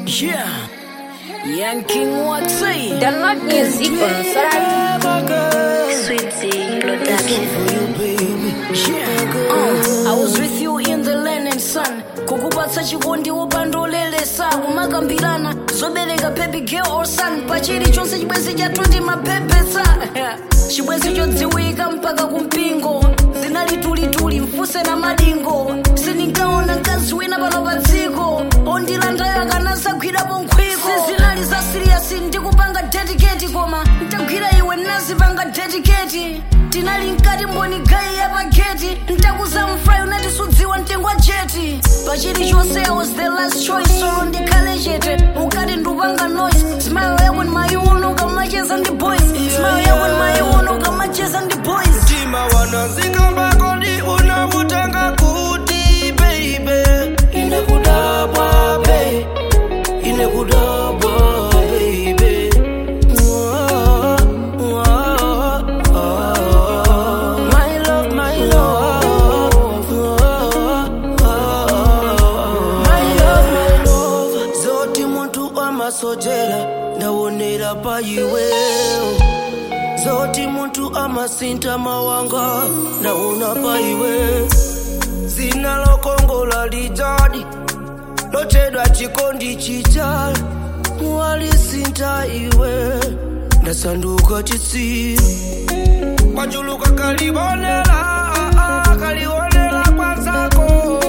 Yeah. Young King Watsai. Download music on Spotify. Sweetie Production. Yeah. Uh, I was with you in the land and sun kukupatsa chikondi wopandolelesa kumakambirana zobereka baby girl or son pachili chonse chibwenzi chatuti mapepesa chibwenzi chodziwika mpaka kumpingo zinalitulituli mfuse na madingo sindinkaona mkazi wina pano pa dziko ondilandayo akanasagwirapo nkhwiko sizinali za siriyasi ndikupanga dedicate koma ntagwira iwe nazipanga dedicate tinali mkati mboni gai ya pageti ntakuza mfrai unatisudziwa mtengo wa jeti pachili chonse i was the last choice solo ndikhale chete ukati ndupanga noise smile yako ni mayuno ukamacheza ndi boys smile yako ni mayuno ukamacheza ndi boys mtima wanazikamba kodi unavutanga kuti baby inekudabwa be inekudabwa baby Mwah, mwah, ah. My love, my love. Mwah, ah. My love, my love. zoti muntu amasojera ndawonera pa iwewo zoti muntu amasinta mawanga naona pa iwe zina lokongola lijadi lotedwa chikondi chichali walisinta iwe ndasanduka chitsiru kwachuluka kalibonela kalibonela kwanzako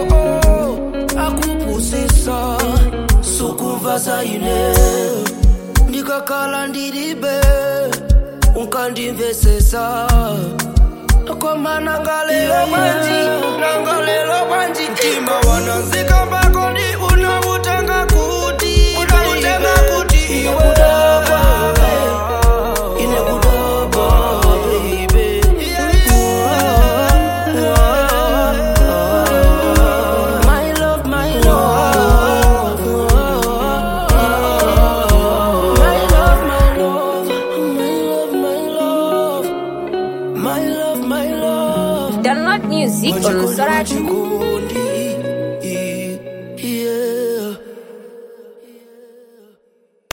akupusisa sukumva zaine ndikakhala ndilibe unkandimvesesa koma nangalelo bwanji nangalelo bwanji mtima wanazikamba kodi unavutanga kuti unavutanga kuti inekudaba inekudaba baby My love, my love. My love, my love. My love, my love. My love, my love. Download music on Spotify. Chikondi